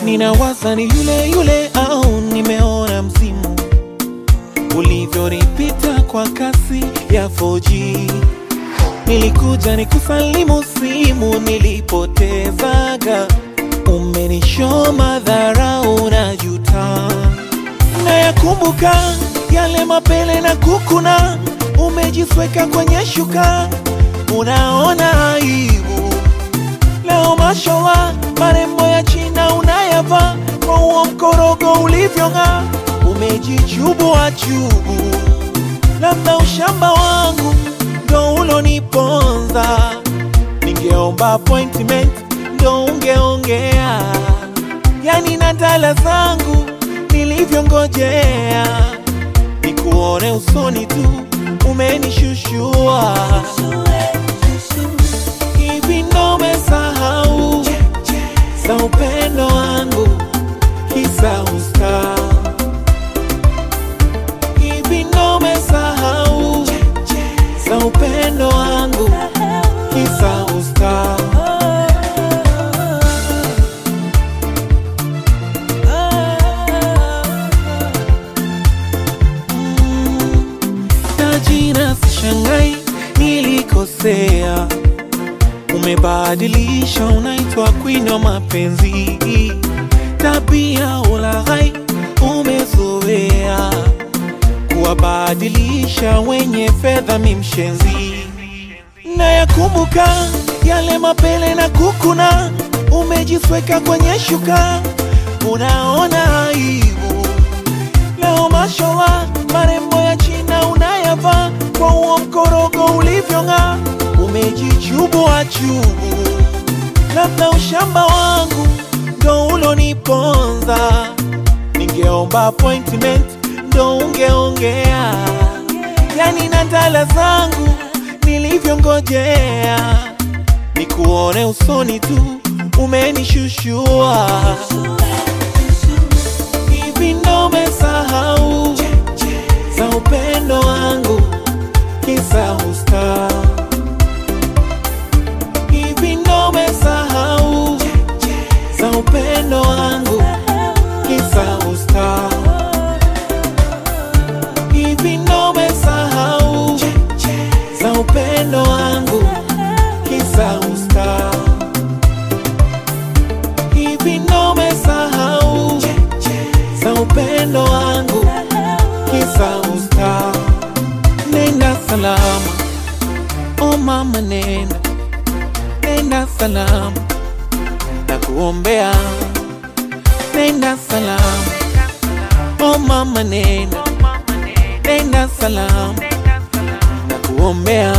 ninawaza ni yule yule au nimeona msimu ulivyonipita kwa kasi ya 4G. Nilikuja nikusalimu simu nilipotezaga, umenishoma dharau na juta, nayakumbuka yale mapele na kukuna, umejisweka kwenye shuka, unaona aibu leo. Mashallah, marembo ya China unayavaa kwa huo mkorogo ulivyong'aa, umejichubua chubu, labda ushamba wangu ndo uloniponza. Ningeomba appointment ndo ungeongea, yani na ndala zangu nilivyongojea, nikuone usoni tu umenishushua. Hivi ndo umesahau za upendo wangu kisa usta? Hivi ndo umesahau za upendo wangu kisa usta? Mm, Tajina sishangai nilikosea, umebadilisha, unaitwa queen wa mapenzi, tabia ulaghai umezoea, kuwabadilisha wenye fedha mimshenzi, na yakumbuka yale mapele na kukuna, umejisweka kwenye shuka, unaona aibu leo mashallah, marembo ya China unayavaa kwa huo mkorogo ulivyong'aa, umejichubua chubu, labda ushamba wangu ndo uloniponza. Ningeomba appointment ndo ungeongea, yani na ndala zangu nilivyongojea, nikuone usoni tu umenishushua. Hivi ndo umesahau za upendo wangu kisa usta? Hivi ndo umesahau za upendo wangu kisa usta? Hivi ndo umesahau za upendo wangu kisa usta? Hivi ndo umesahau za upendo wangu kisa usta? Nenda salama, oh mama, nenda nenda salama, na kuombea. Nenda salama, oh mama, nenda nenda salama, na kuombea.